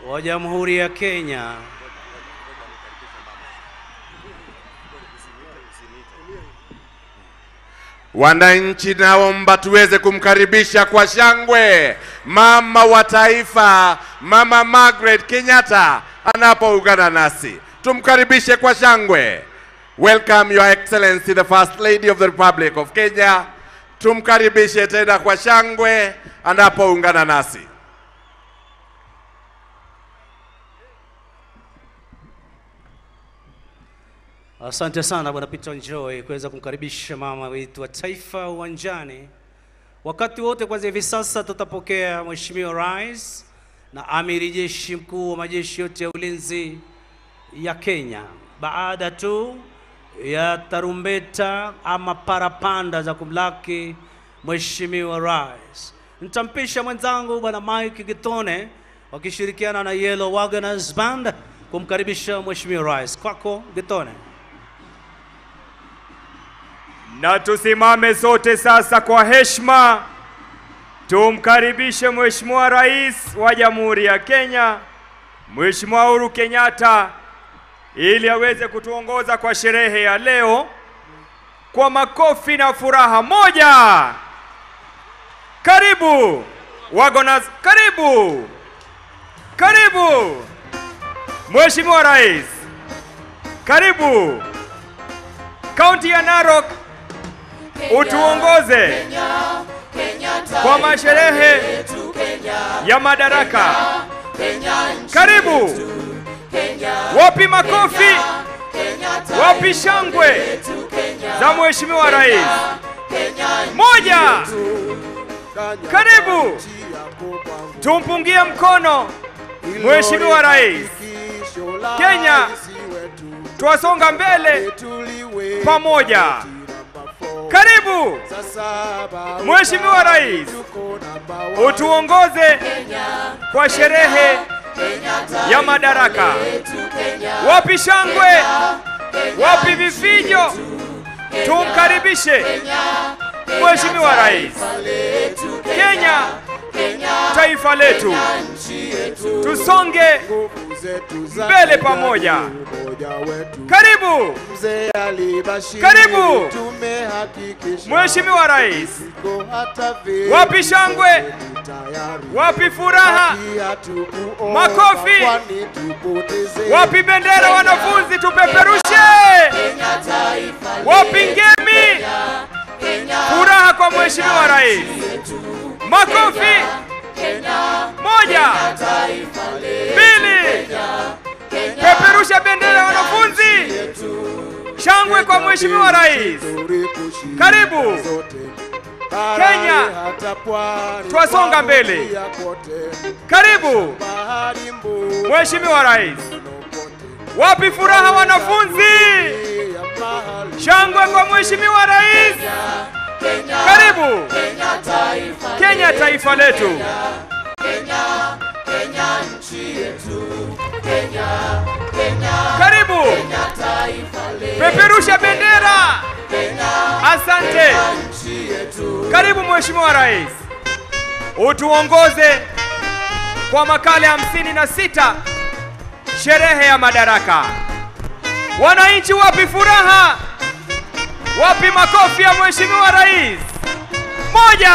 wa Jamhuri ya Kenya. Wananchi, naomba tuweze kumkaribisha kwa shangwe mama wa taifa, Mama Margaret Kenyatta anapoungana nasi. Tumkaribishe kwa shangwe. Welcome Your Excellency the First Lady of the Republic of Kenya. Tumkaribishe tena kwa shangwe anapoungana nasi. Asante sana Bwana Peter Njoi kuweza kumkaribisha mama wetu wa taifa uwanjani. Wakati wote kwanza hivi sasa tutapokea Mheshimiwa Rais na Amiri Jeshi Mkuu wa majeshi yote ya ulinzi ya Kenya. Baada tu ya tarumbeta ama parapanda za kumlaki Mheshimiwa Rais, nitampisha mwenzangu Bwana Mike Gitone wakishirikiana na Yellow Wagoners Band kumkaribisha Mheshimiwa Rais. Kwako Gitone. Na tusimame sote sasa kwa heshima tumkaribishe Mheshimiwa Rais wa Jamhuri ya Kenya, Mheshimiwa Uhuru Kenyatta ili aweze kutuongoza kwa sherehe ya leo kwa makofi na furaha. Moja, karibu Wagoners, karibu karibu Mheshimiwa Rais, karibu kaunti ya Narok utuongoze kwa masherehe ya madaraka. Karibu. Wapi makofi? Wapi shangwe za Mheshimiwa Rais? Moja. Karibu. Tumpungie mkono Mheshimiwa Rais. Kenya twasonga mbele pamoja. Karibu Mheshimiwa Rais, utuongoze kwa sherehe ya madaraka. Wapi shangwe? Wapi vifijo? Tumkaribishe Mheshimiwa Rais. Kenya, taifa letu, tusonge mbele pamoja. Karibu, karibu Mheshimiwa Rais. Wapi shangwe? Wapi furaha? Makofi! Wapi bendera wanafunzi tupeperushe? Wapi ngemi? Furaha kwa Mheshimiwa Rais. Makofi! Moja, mbili, peperusha bendera ya wanafunzi. Shangwe kwa Mheshimiwa Rais. Karibu Kenya, twasonga mbele. Karibu Mheshimiwa Rais. Wapi furaha wanafunzi? Shangwe kwa Mheshimiwa Rais. Karibu Kenya, taifa letu. Karibu, peperusha bendera. Asante. Karibu Mheshimiwa Rais, utuongoze kwa makala ya hamsini na sita sherehe ya madaraka. Wananchi, wapi furaha? Wapi makofi ya Mheshimiwa Rais? Moja.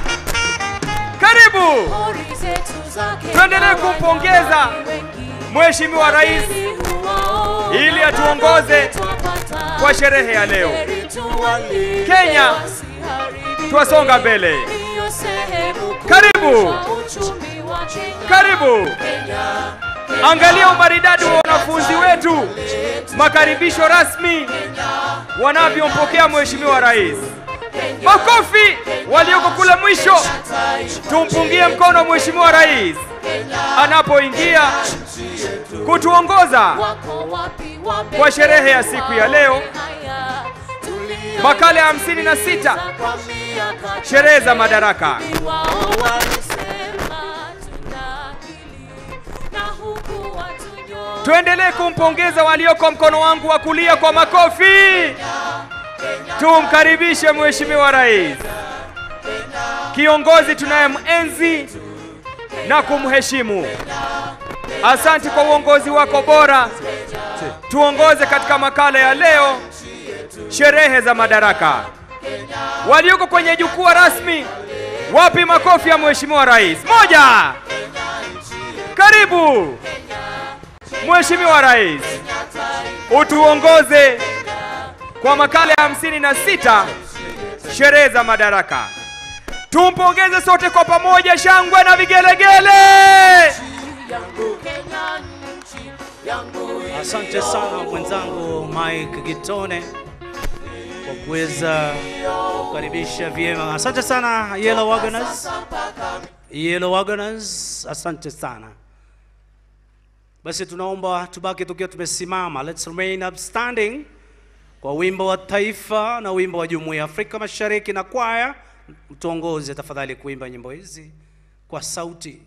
Karibu, tuendelee kumpongeza Mheshimiwa Rais ili atuongoze kwa sherehe ya leo. Kenya, twasonga mbele. Karibu, karibu. Angalia umaridadi wa wanafunzi wetu, makaribisho rasmi wanavyompokea Mheshimiwa Rais. Makofi walioko kule mwisho, tumpungie mkono Mheshimiwa Rais anapoingia kutuongoza kwa sherehe ya siku ya leo, makala ya hamsini na sita sherehe za madaraka. Tuendelee kumpongeza walioko mkono wangu wa kulia kwa makofi. Tumkaribishe Mheshimiwa Rais, kiongozi tunayemenzi na kumheshimu. Asante kwa uongozi wako bora. Tuongoze katika makala ya leo, sherehe za madaraka. Walioko kwenye jukwaa rasmi, wapi makofi ya Mheshimiwa Rais? Moja, karibu Mheshimiwa Rais, utuongoze kwa makala ya hamsini na sita sherehe za madaraka. Tumpongeze sote kwa pamoja, shangwe na vigelegele. Asante sana mwenzangu Mike Gitone kwa kuweza kukaribisha vyema. Asante sana Yellow Wagoners, Yellow Wagoners, asante sana. Basi tunaomba tubaki tukiwa tumesimama, let's remain upstanding kwa wimbo wa taifa na wimbo wa Jumuiya ya Afrika Mashariki, na kwaya mtuongoze tafadhali kuimba nyimbo hizi kwa sauti.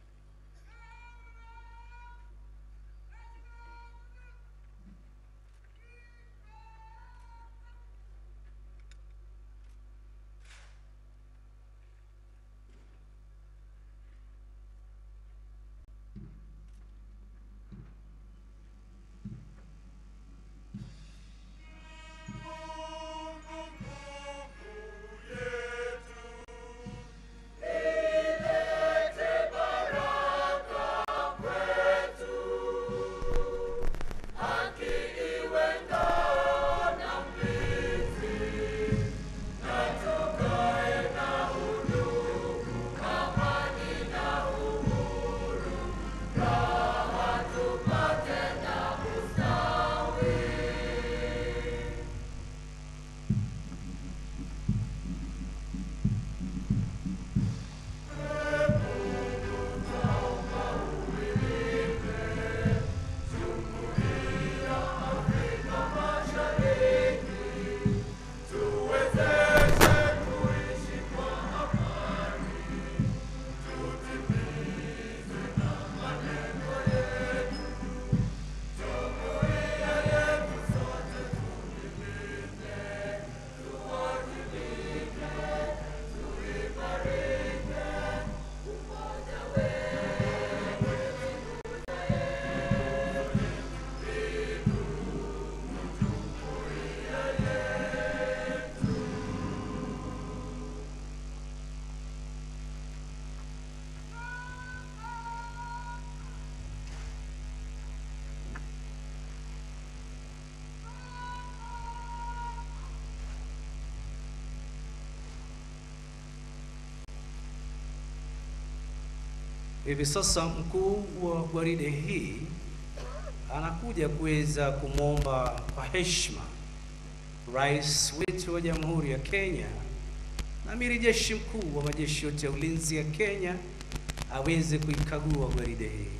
Hivi sasa mkuu wa gwaride hii anakuja kuweza kumwomba kwa heshima rais wetu wa Jamhuri ya Kenya na amiri jeshi mkuu wa majeshi yote ya ulinzi ya Kenya aweze kuikagua gwaride hii.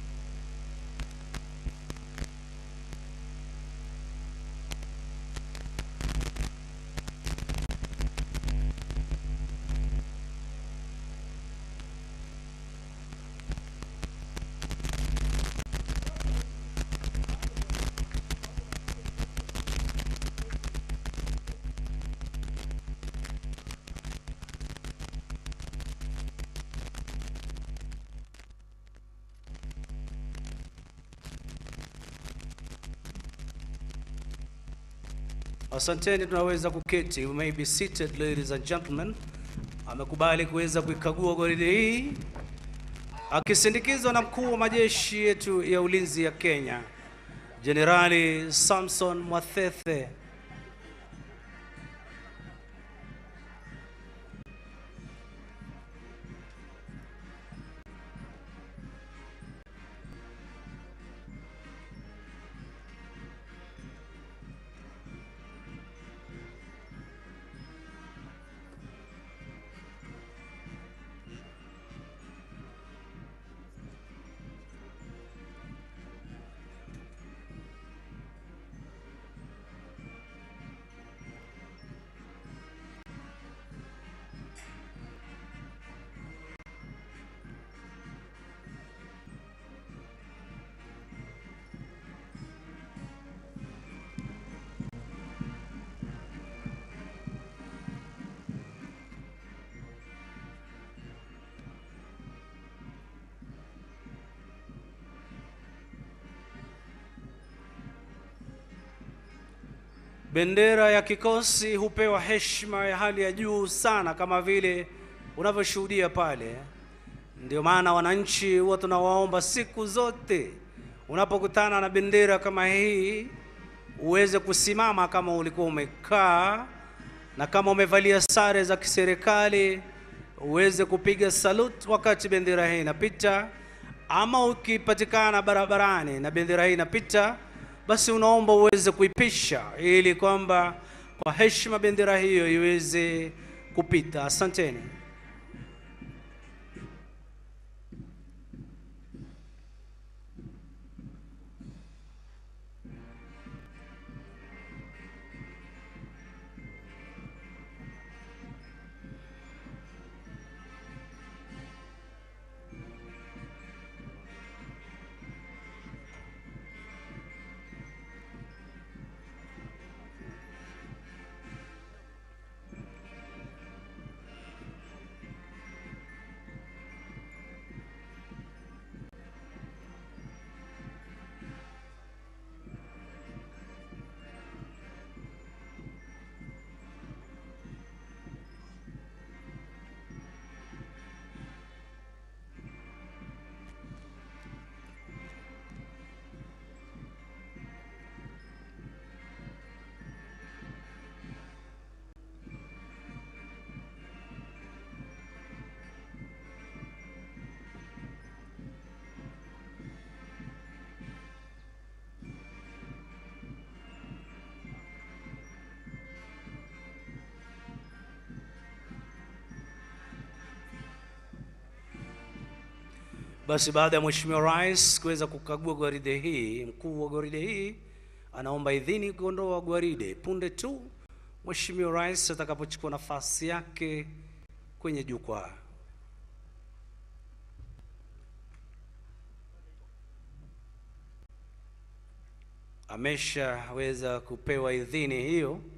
Asanteni, tunaweza kuketi. You may be seated, ladies and gentlemen. Amekubali kuweza kuikagua gwaride hii akisindikizwa na mkuu wa majeshi yetu ya ulinzi ya Kenya, Jenerali Samson Mwathethe. Bendera ya kikosi hupewa heshima ya hali ya juu sana, kama vile unavyoshuhudia pale. Ndio maana wananchi huwa tunawaomba siku zote, unapokutana na bendera kama hii, uweze kusimama kama ulikuwa umekaa, na kama umevalia sare za kiserikali uweze kupiga salute wakati bendera hii inapita, ama ukipatikana barabarani na bendera hii inapita, basi unaomba uweze kuipisha ili kwamba kwa heshima bendera hiyo iweze kupita. Asanteni. Basi baada ya Mheshimiwa Rais kuweza kukagua gwaride hii, mkuu wa gwaride hii anaomba idhini kuondoa gwaride punde tu Mheshimiwa Rais atakapochukua nafasi yake kwenye jukwaa. Ameshaweza kupewa idhini hiyo.